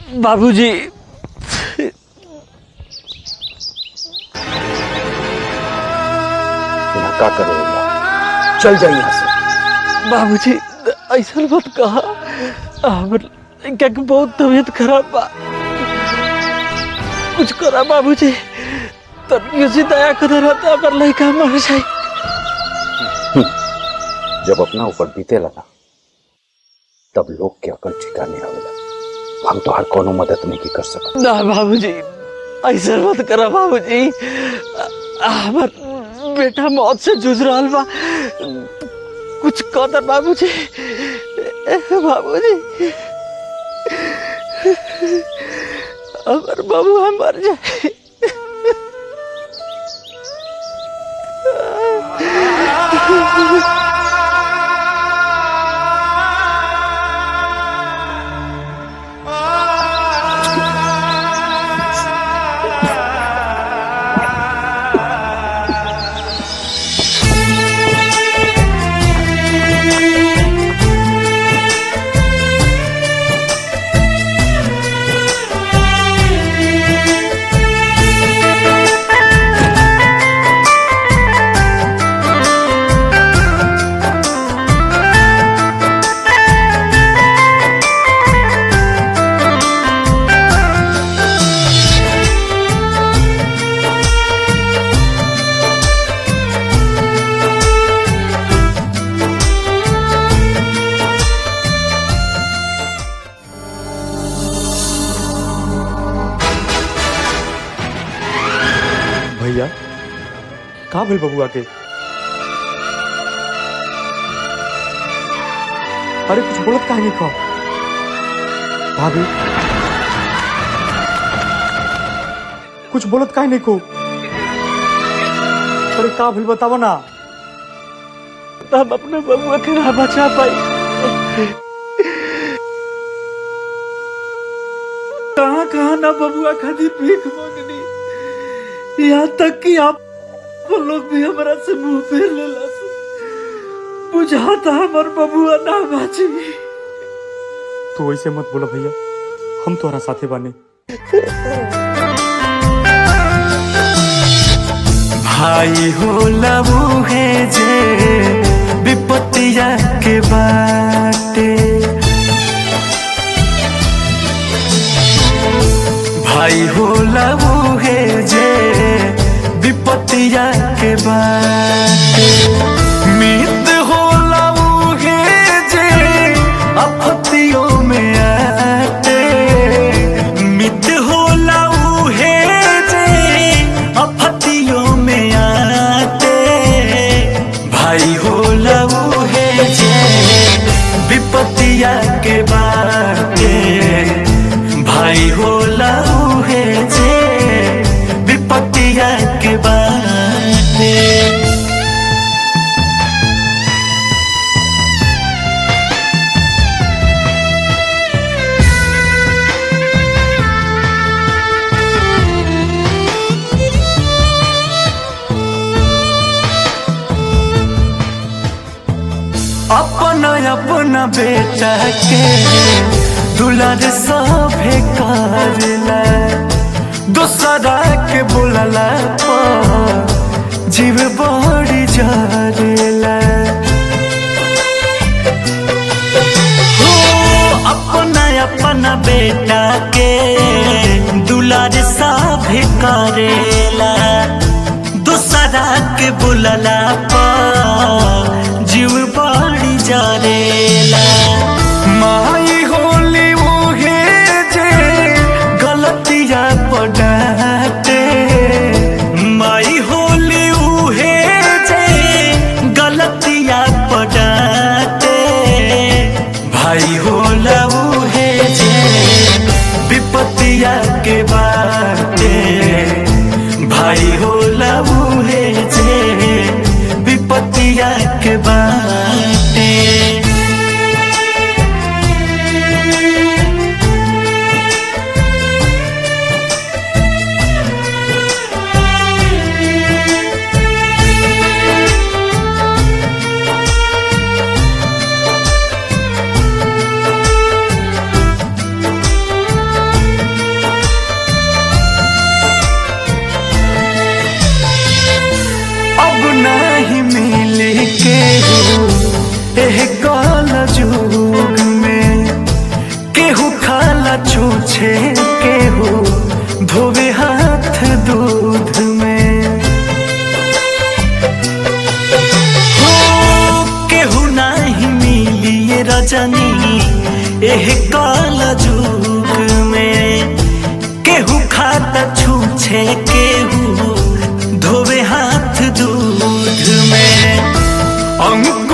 बाबूजी धक्का करेगा चल जाइए यहाँ से बाबूजी ऐसा मत कहा हमर क्या कि बहुत तबीयत खराब बा कुछ करा बाबूजी तनियो से दया कर रहता हमर लड़का मर जाए जब अपना ऊपर बीते लगा तब लोग के अकल ठिकाने आवेला हम तो हर कोनो मदद नहीं की कर सकत ना बाबूजी ऐसा मत करा बाबूजी हमार बेटा मौत से जूझ रहा बा कुछ कदर बाबूजी बाबूजी हमार बबुआ मर जाए भैया का भेल बबुआ के अरे कुछ बोलत काहे नहीं खा भाभी कुछ बोलत काहे नहीं को अरे का भेल बतावा ना हम अपने बबुआ के ना बचा पाई कहाँ कहाँ ना बबुआ खातिर भीख मांगनी यहाँ तक कि आप वो लोग भी हमारा से मुंह फेर लेला से बुझाता हमार बबुआ ना बाची तू ऐसे मत बोला भैया हम तोहरा साथे बाने भाई हो लबू है जे विपत्तिया के बाटे भाई हो लबू है जे विपत्तिया के बाटे मित हो लबू है जे आपत्तियों में आते मित हो लबू है जे आपत्तियों में आते भाई हो लबू है जे विपत्तिया के बाटे भाई हो लबू है जे विपत्तिया के बाटे अपना अपना बेटा के दुलार सभे करला दूसरा के बोलला पर जीव बड़ी जरेला हो अपना अपना बेटा के दुलार सभे करेला दूसरा के बोलला पर जीव बड़ी जरेला माई होली मुहे जे गलतिया पड़ाते माई होली उहे जे गलतिया पड़ाते भाई होला उहे जे विपत्तिया के बाटे भाई होला उहे जे विपत्तिया के बाटे एह काल जुग में केहू खाला छूछे केहू धोवे हाथ दूध में हो केहू नाही मिली ये रजनी एह काल जुग में केहू खाता छूछे केहू धोवे हाथ दूध में अंक